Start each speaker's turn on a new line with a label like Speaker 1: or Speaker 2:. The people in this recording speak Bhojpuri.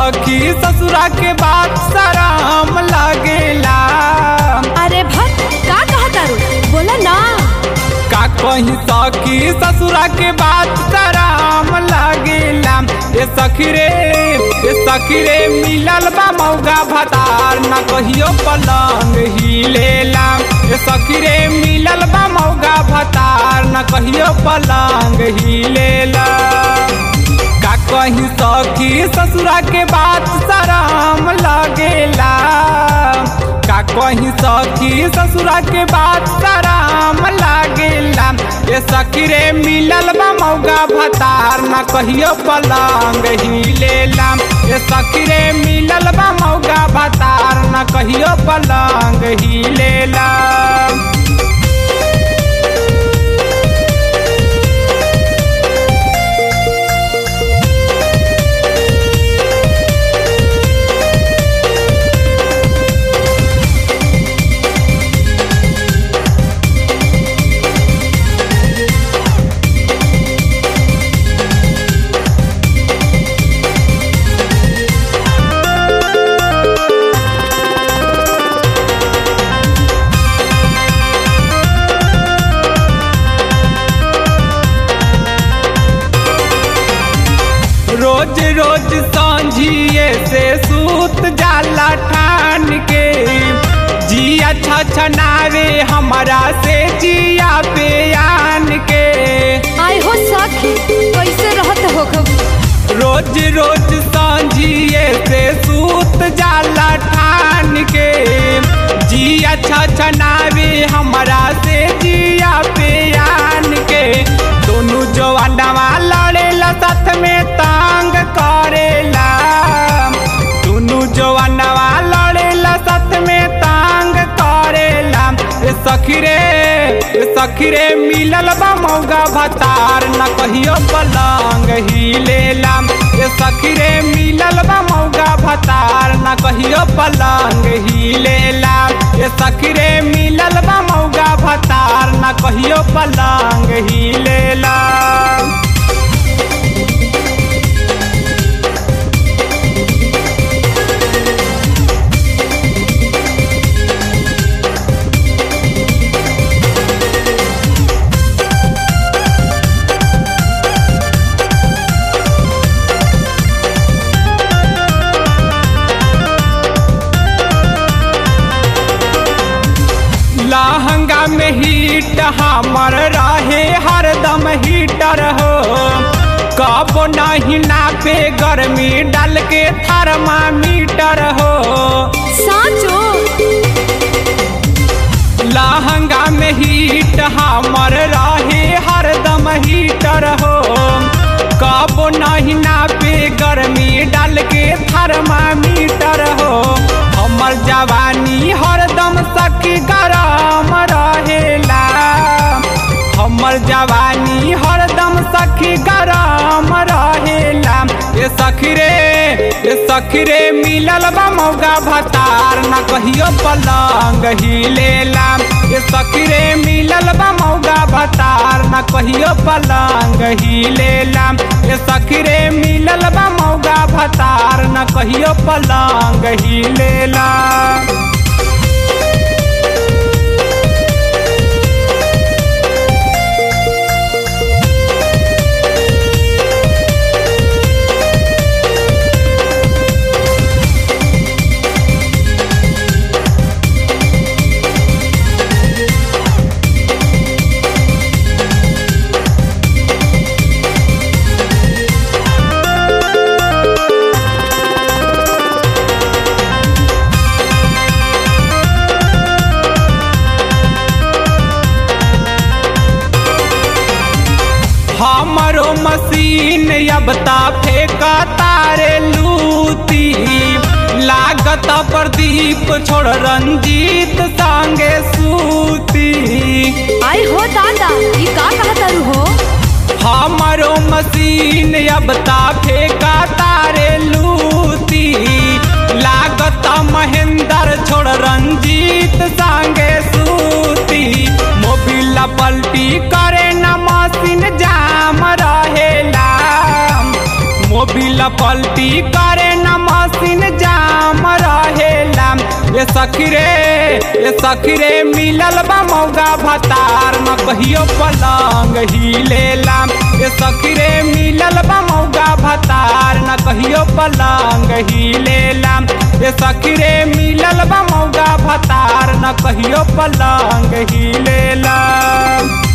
Speaker 1: सखी ससुरा के बात सराम लागेला
Speaker 2: अरे भक्त का कहा तारू बोला ना
Speaker 1: का कहीं सखी ससुरा के बात सराम लागेला ए सखी रे ए सखी रे मिलल बा मौगा भतार ना कहियो पलंग हिलेला ए सखी रे मिलल बा मौगा भतार ना कहियो पलंग हिलेला का कहीं सखी ससुरा के बात सराम लागेला का कहीं सखी ससुरा के बात सराम लागेला ये सखी रे मिलल बा मौगा भतार ना कहियो पलंग हिलेला ये सखी रे मिलल बा मौगा भतार ना कहियो पलंग हिलेला रोज रोज सांझिए से सूत जाला ठान के जिया छछनावे हमारा से जिया पे आन के
Speaker 2: आए हो सखी कैसे रहत हो खब
Speaker 1: रोज रोज सांझिए से सूत जाला ठान के जिया छछनावे हमारा से जिया पे आन के दोनों जवानवा लड़ेला साथ में तांग करेला दोनों जवानवा लड़ेला साथ में तांग करेला ए सखी रे ए सखी रे मिलल बा मौगा भतार न कहियो पलंग हिलेला ए सखी रे मिलल बा मौगा भतार न कहियो पलंग हिलेला ए सखी रे मिलल बा मौगा भतार न कहियो पलंग हिलेला लहंगा में हीट हमर रहे हरदम हीटर हो कब नहीं नापे गर्मी डाल के थर्मामीटर हो
Speaker 2: साचो
Speaker 1: लहंगा में हीट हमर रहे हरदम हीटर हो कब नहीं नापे गर्मी डाल के थर्मामीटर हो हमर जवानी हरदम सखी गरम रहेला हमर जवानी हरदम सखी गरम रहेला ए सखी रे ए सखी रे मिलल बा मौगा भतार ना कहियो पलंग हिलेला ए सखी रे मिलल बा मौगा भतार ना कहियो पलंग हिलेला ए सखी रे मिलल बा मौगा भतार ना कहियो पलंग हिलेला हमरो मशीन अब ता फेंका तारे लूती लागत प्रदीप छोड़ रंजीत संगे सूती
Speaker 2: आए हो दादा ये का कहा तारू हो
Speaker 1: हमरो मशीन अब ता फेंका तारे लूती लागत महेंद्र छोड़ रंजीत संगे सूती मोबिल पलटी करे न मशीन जाम रहेला मोबिल पलटी करे न मशीन ए सखी रे ए सखी रे मिलल बा मौगा भतार न कहियो पलंग हिलेला ए सखी रे मिलल बा मौगा भतार न कहियो पलंग हिलेला ए सखी रे मिलल बा मौगा भतार न कहियो पलंग हिलेला